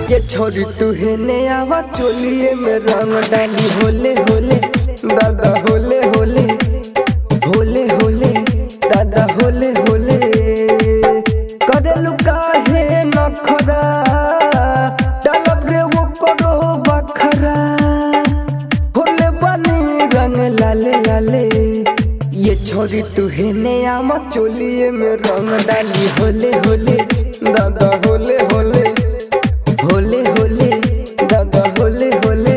ये छोरी तू है ने आवा चोलिए में रंग डाली होले होले दादा होले होले होले होले दादा होले होले करेलु काहे नखरा डालब रे वो करो बखरा होले बनी रंग लाले लाले ये छोरी तू है ने आमा चोलिए में रंग डाली होले होले दादा होले होले होले होले दादा होले होले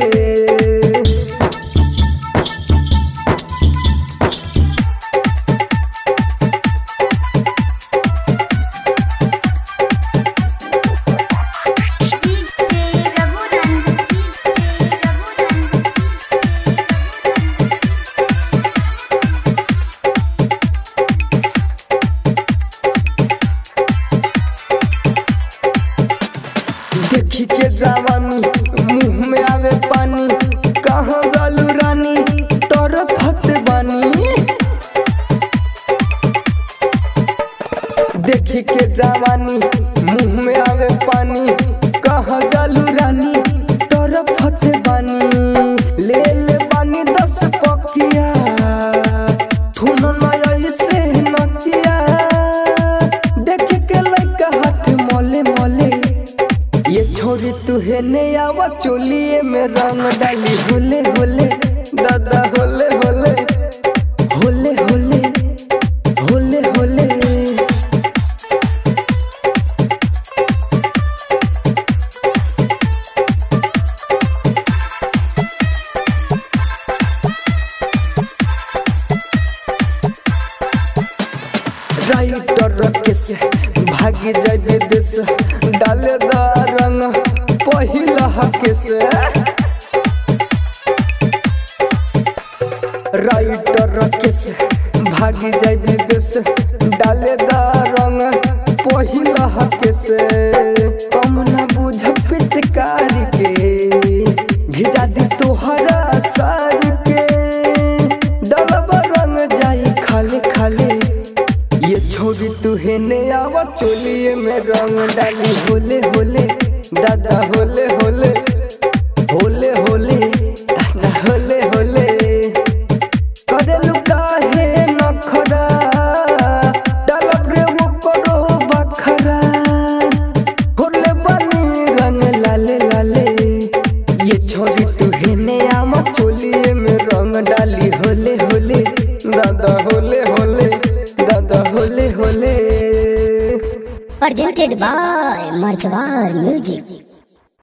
डीजे रघुनंदन डीजे रघुनंदन देखी के जवानी मुंह में आवे पानी कहाँ जालू रानी तोर फत बानी देखी के जवानी मुंह में आवे पानी कहाँ जालू रानी तोर फत बानी ले ले पानी दस पकिया थुन नया से नकिया देख के लइका हाथ मोले मोले ये छोरी तू है ने आवा चोलिए में रंग डाली होले होले दादा होले होले होले होले होले होले राइटर के से भागी जाए देश डाले दा रंग पहिला के से राइटर के से भागी जाए देश डाले दा रंग पहिला के से कम ना बुझ पिचकारी के भिजा दी तोहरा सार के डलबा रंग जाई खाले खाले ये छोरी तू है ने आवा चोलिए में रंग डाली होले होले दादा होले होले होले होले दादा होले होले करेलु काहे नखरा डालब रे वो करो बखरा होले बनी रंग लाले लाले ये छोरी तू है ने आमा चोलिए में रंग डाली होले होले दादा होले होले दादा होले होले presented by Marchwar Music.